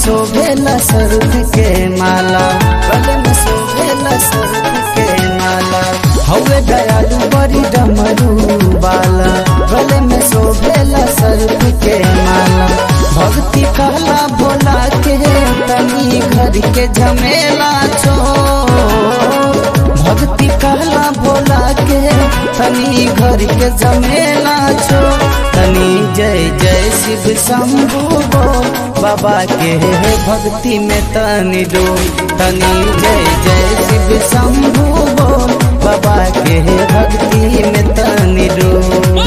शोभेला सरफ के माला गले में शोभेला सरफ के माला हवे दयालु बड़ी डमरू बाला गले में शोभेला सरफ के माला भक्ति कहला भोला के तनी घर के झमेला छो भक्ति कहला भोला के तनी घर के जमेला छो तनी जय जय शिव शंभु बोल बाबा के भक्ति में तनी डो तनी जय जय शिव शंभु बोल बाबा के भक्ति में तनी डो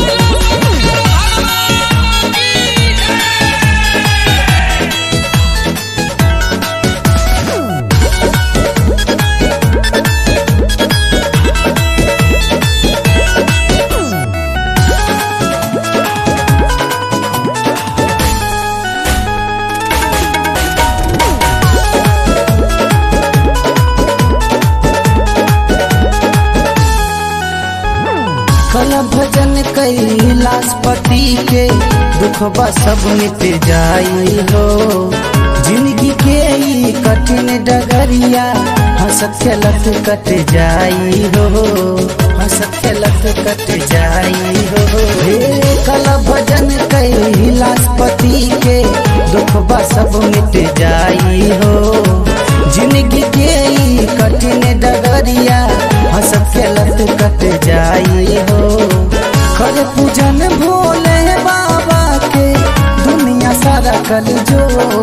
कल भजन कैलाश पति के दुखबा सब मिट जाई हो जिंदगी के ई कठिन डगरिया हंसत खेलत कट जाई हो हंसत खेलत कट जाई हो हे कल भजन कैलाश पति के दुखबा सब मिट जाई हो जिंदगी के ई कठिन डगरिया हंसत खेलत कट जाई हो कर पूजन भोले बाबा के दुनिया सारा कल जो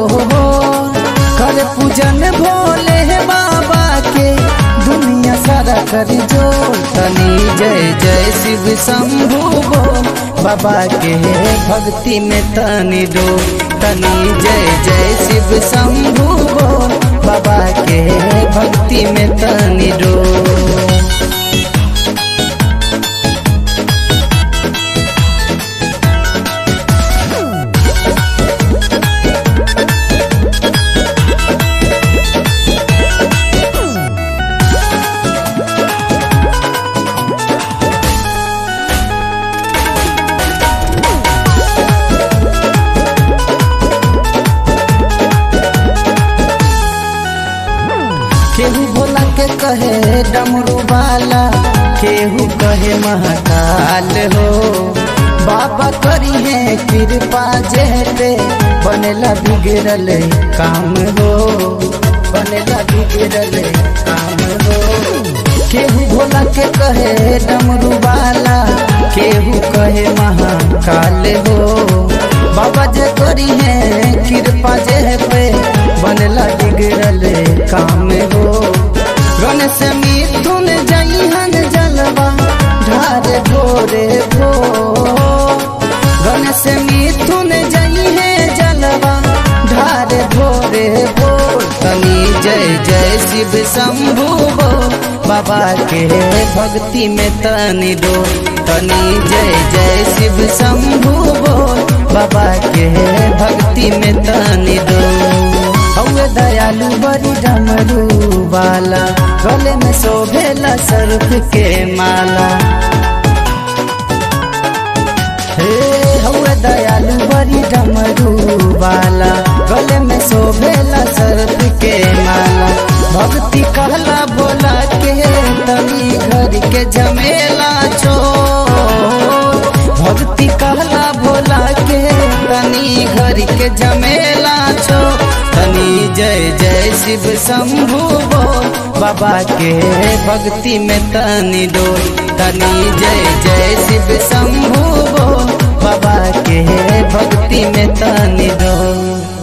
कर पूजन भोले बाबा के दुनिया सारा कर जो तनी जय जय शिव शंभु बोल बाबा के भक्ति में तनी डो तनी जय जय शिव शंभु बोल बाबा के भक्ति में तनी डो केहू भोला के कहे डमरू वाला केहू कहे महाकाल हो बाबा करी है कृपा जेते बनेला बिगड़ल काम हो बनेला बिगड़ल काम हो केहू भोला के कहे डमरू वाला केहू कहे महाकाल हो बाबा जे करी है कृपा जे पे बनला बिगड़ल काम हो गणेश मिथुन जइहन जलवा ढार भोरे भो गणेश मिथुन जइहे जलवा ढार भोरे भो तनी जय जय शिव शंभु बोल बाबा के भक्ति में तनी दो तनी जय जय शिव शंभु बोल बाबा के भक्ति में तनी दो हवे दयालु बड़ी डमरू वाला गले में शोभेला सर्फ के माला हे हवे दयालु बड़ी डमरू वाला गले में शोभेला सर्फ के माला भक्ति कहला बोला के तनी घर के झमेला छो भक्ति कहला भोला के तनी घर के झमेला छो तनी जय जय शिव शंभु बोल बाबा के भक्ति में तनी डो तनी जय जय शिव शंभु बोल बाबा के भक्ति में तनी डो